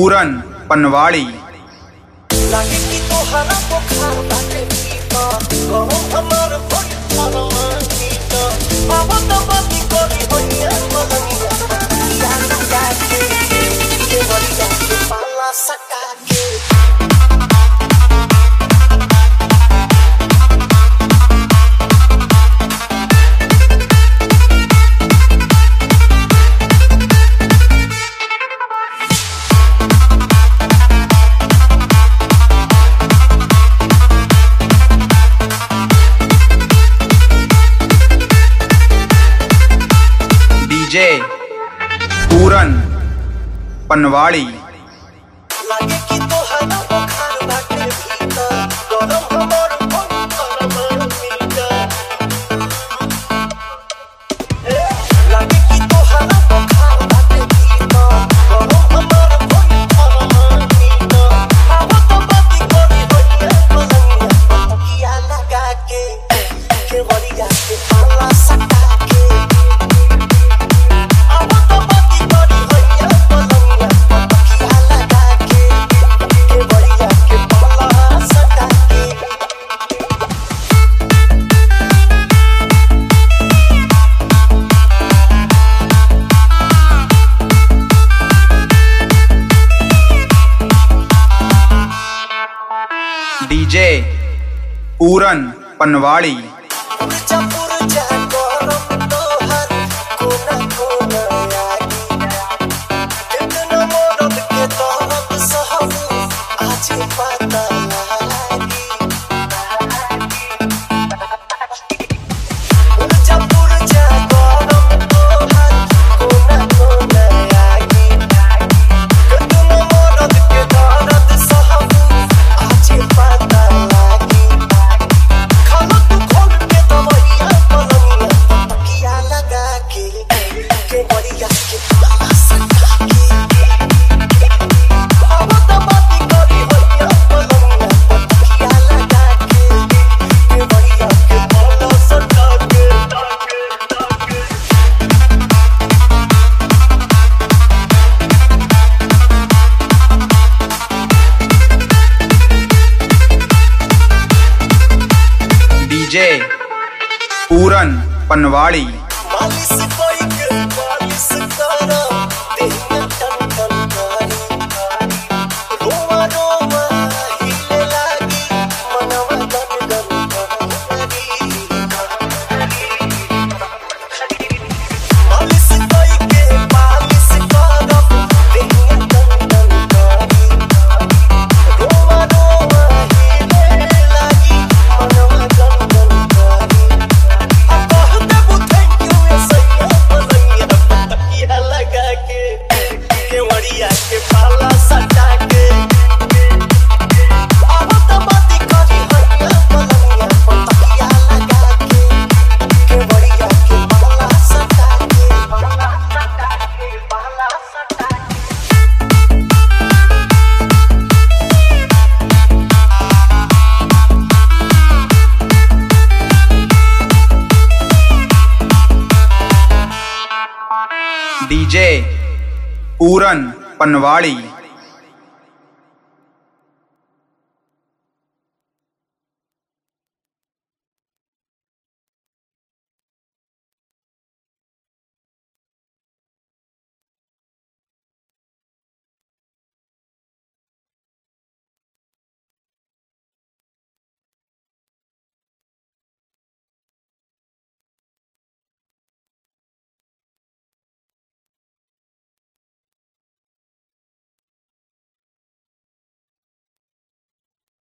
पूरन पनवाड़ी लागे कि तोहरा बुखार बाटे भीतर गरम हमार भइल परमानीत आवत बाती करी होइया मलनिया या लगा के के बलिया के पाला सका के डीजे पूरन पनवाड़ी लागे कि तोहरा बुखार बाटे भीतर गरम हमार भइल परमानीत लागे कि तोहरा बुखार बाटे भीतर गरम हमार भइल परमानीत आवत बाती करी होइया मलनिया किया लगा के के बलिया के पाला सका के आवत बाती करी होइया मलनिया किया लगा के के बलिया के पाला सका के डीजे पूरन पनवाड़ी पुरजा पुरजा गरम तोहर कोना कोना आगी कितना मरद के दर्द सहबू आज पता लागी पुरजा पुरजा गरम तोहर कोना कोना आगी कितना मरद के दर्द सहबू आज पता लागी खाना तू खोल के दवैया पलंगिया तकिया लगा के के बढ़िया के पाला सका के अब तो बाती करी होइया पलंगिया तकिया लगा के के बढ़िया के पाला सका के डीजे पूरन पनवाड़ी मालिश कोई के मालिश करो देहिया टन टन करी रोवा रोवा हिले लागी मनवा गन गन करी मालिश कोई के मालिश करो देहिया टन टन करी रोवा रोवा हिले लागी मनवा गन गन करी के पाला सटा के अब तो बाती करी हरिया पलनिया पतिया लगा के के बढ़िया के पाला सटा के पाला सटा के पाला सटा के डीजे पूरन पनवाड़ी